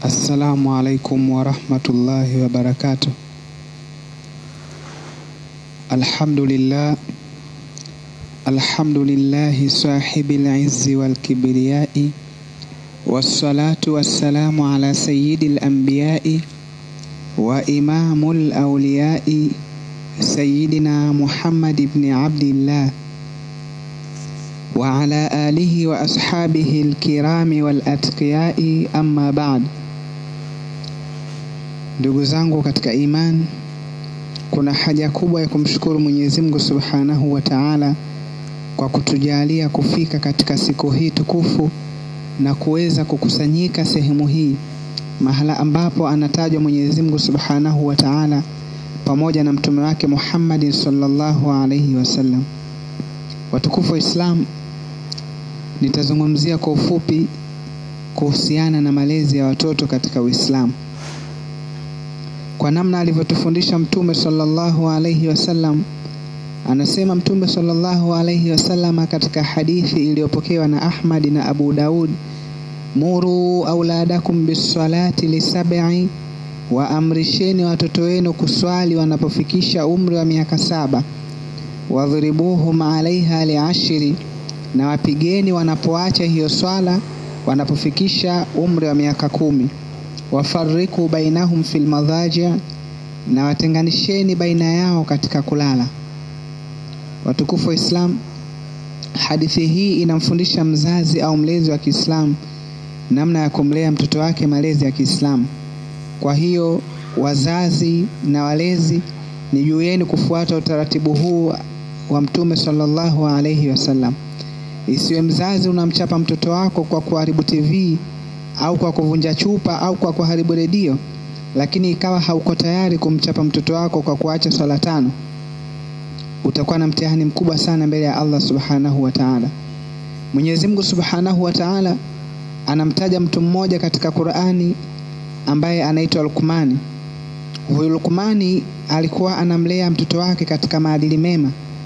Assalamu alaikum warahmatullahi wabarakatuh. Alhamdulillah alhamdulillahi sahibil izzi wal kibriyai wassalatu wassalamu ala sayyidil anbiyai wa imamul awliyai sayyidina Muhammad ibn Abdillah wa ala alihi wa ashabihi alkirami wal atqiyai amma ba'd. Ndugu zangu katika imani, kuna haja kubwa ya kumshukuru Mwenyezi Mungu Subhanahu wa Ta'ala kwa kutujalia kufika katika siku hii tukufu na kuweza kukusanyika sehemu hii mahala ambapo anatajwa Mwenyezi Mungu Subhanahu wa Ta'ala pamoja na mtume wake Muhammad sallallahu alaihi wasallam. Watukufu wa Islam, nitazungumzia kwa ufupi kuhusiana na malezi ya watoto katika Uislamu kwa namna alivyotufundisha Mtume sallallahu alaihi wasallam. Anasema Mtume sallallahu alaihi wasallam katika hadithi iliyopokewa na Ahmad na Abu Daud, muru auladakum bisalati lisab'i, wa amrisheni watoto wenu kuswali wanapofikisha umri wa miaka saba, wadhribuhum alaiha liashiri, na wapigeni wanapoacha hiyo swala wanapofikisha umri wa miaka kumi wafariku bainahum fil madhaji, na watenganisheni baina yao katika kulala. Watukufu wa Islam, hadithi hii inamfundisha mzazi au mlezi wa Kiislamu namna ya kumlea mtoto wake malezi ya Kiislamu. Kwa hiyo wazazi na walezi, ni juu yenu kufuata utaratibu huu wa Mtume sallallahu alaihi wasallam. Isiwe mzazi unamchapa mtoto wako kwa kuharibu TV au kwa kuvunja chupa au kwa kuharibu redio, lakini ikawa hauko tayari kumchapa mtoto wako kwa kuacha swala tano, utakuwa na mtihani mkubwa sana mbele ya Allah subhanahu wa ta'ala. Mwenyezi Mungu subhanahu wa ta'ala anamtaja mtu mmoja katika Qur'ani ambaye anaitwa Luqmani. Huyu Luqmani alikuwa anamlea mtoto wake katika maadili mema.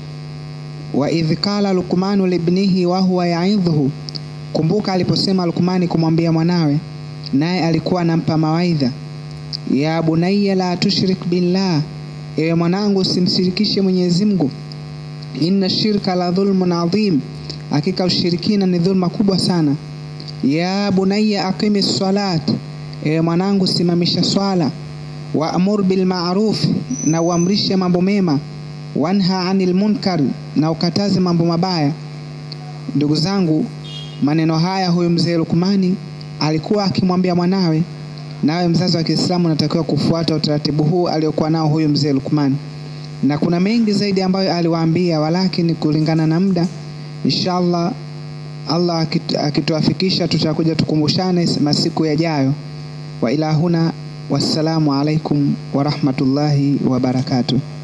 wa idh qala Luqmanu libnihi wa huwa yaidhuhu Kumbuka aliposema Lukmani kumwambia mwanawe, naye alikuwa anampa mawaidha, ya bunayya la tushrik billah, ewe mwanangu usimshirikishe Mwenyezi Mungu, inna shirka la dhulmun adhim, hakika ushirikina ni dhulma kubwa sana. Ya bunayya aqimi salat, ewe mwanangu simamisha swala, wa amur bil ma'ruf, na uamrishe mambo mema, wanha anil munkar, na ukataze mambo mabaya. Ndugu zangu, maneno haya huyu mzee Lukmani alikuwa akimwambia mwanawe. Nawe mzazi wa Kiislamu unatakiwa kufuata utaratibu huu aliokuwa nao huyu mzee Lukmani, na kuna mengi zaidi ambayo aliwaambia, walakini kulingana na muda, inshallah Allah akituafikisha, tutakuja tukumbushane masiku yajayo. Wa ila huna, wassalamu alaikum warahmatullahi wabarakatuh.